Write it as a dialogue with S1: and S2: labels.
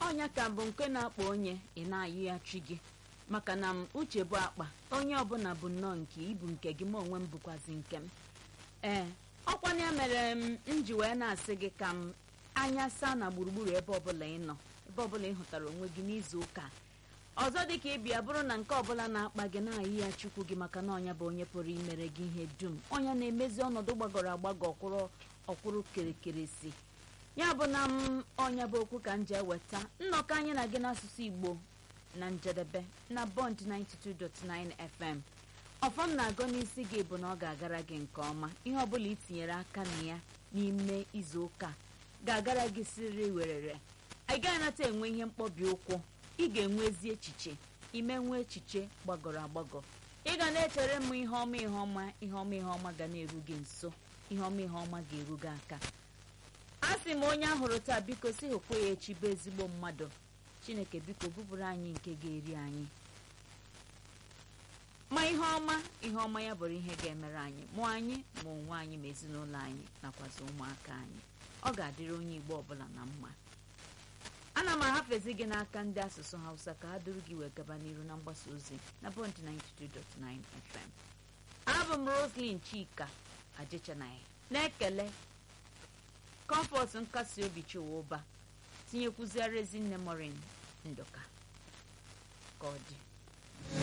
S1: ọnya ka bụ nke na-akpa onye ị na-ayụ ya chi gị maka na m uche bụ akpa onye ọbụla bụ nnọọ nke ibu nke gị ma onwe m bụkwazi nke m ee ọkwa ya mere m m ji wee na-asị gị ka m anya saa na gburugburu ebe ọbụla ị nọ ebe ọbụla ị hụtara onwe gị n'izu ụka ọzọ dị ka ịbịa bụrụ na nke ọbụla na-akpa gị na-ayị ya chukwu gị maka na ọnya bụ onye pụrụ imere gị ihe dum ọnya na-emezi ọnọdụ gbagọrọ agbagọ ọkwụrụ ọkwụrụ kerekeresi ya bụ na m ọnya bụ okwu ka m ji eweta nnọkọ anyị na gị n'asụsụ igbo na njedebe na bond 92.9 fm ọfọm na-agụ n'isi gị bụ na ọ ga-agara gị nke ọma ihe ọbụla ị tinyere aka na ya n'ime izu ụka ga-agara gị siriri werere ị gaghị anata enwe ihe mkpọbi ụkwụ ị ga-enwe ezi echiche ime nwe echiche gbagọrọ agbagọ ị ga na-echere m ihe ọma ihe ọma ihe ọma ihe ọma ga na-eru gị nso ihe ọma ihe ọma ga-eru gị aka a sị m onye ahụrụ taa biko si hụkwa ya echi bụ ezigbo mmadụ chineke biko bupụrụ anyị nke ga-eri anyị ma ihe ọma ihe ọma ya bụrụ ihe ga-emere anyị mụọ anyị ma onwe anyị ma ezinụlọ anyị nakwazi ụmụaka anyị ọ ga-adịrị onye igbo ọbụla na mma ana m ahafezi gị n'aka ndị asụsụ hausa ka ha duru gị wee gaba n'iru na mgbasa ozi na bond 92.9 fm abụ m roslyn chika ajechanaghị na-ekele kọmfọt nkasi obi chiwa ụba tinyekwuziara ezinne morin ndụka ka ọ dị